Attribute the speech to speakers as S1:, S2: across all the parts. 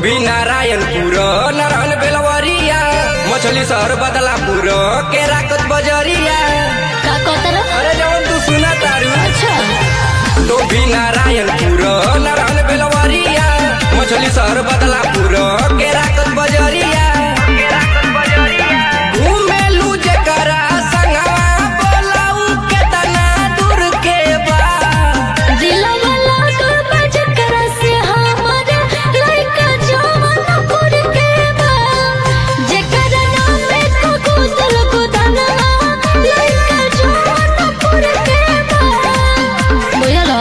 S1: भी नारायणपुर नारायण बेलवरिया मछली शहर बदलापुर केराकत बजरिया
S2: का कहतर
S1: अरे जवन तू सुना तारू
S2: अच्छा
S1: तो भी नारायणपुर नारायण बेलवरिया मछली शहर बदलापुर केराकत बजरिया घूमेलू जेकरा संगवा बोलाऊ केतना दूर के बा
S2: दिलवा लागल बजकर से हमर लइका जवानपुर के बा जेकर नाम में को गुदल गुदना लइका जवानपुर के बा बुझल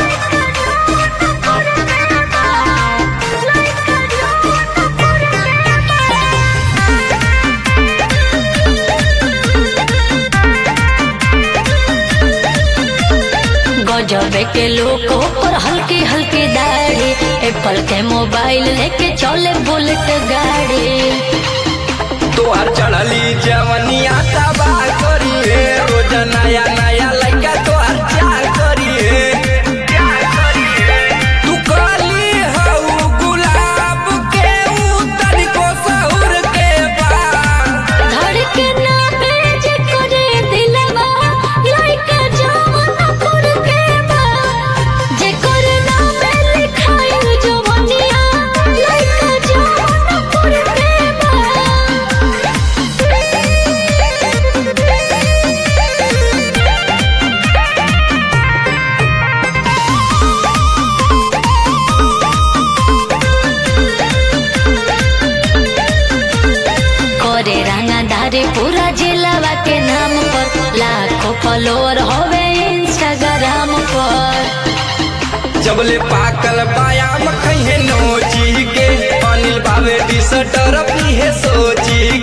S2: गजबे के लोगों पर हल्की हल्की दाढ़ी एप्पल के मोबाइल लेके चले बुलेट गाड़ी
S1: तोहार चढ़ली जवनिया तबाह करी हे रोज नया नया लड़का तोहार चार करी हे तू कहली हऊ गुलाब के ऊ तनिको सहुर के बा
S2: धड़के ना बेज करे दिलवा लइका जवानपुर के बा जेकर नाम लिखाइल जवनिया लइका जवानपुर के बा करे रंगदारी पूरा जिलावा के नाम पर लाखों फॉलोअर होवे इंस्टाग्राम पर
S1: जबले पाकल बायाम खइहे नोची के अनिल बाबे डिसटर पीहे सोची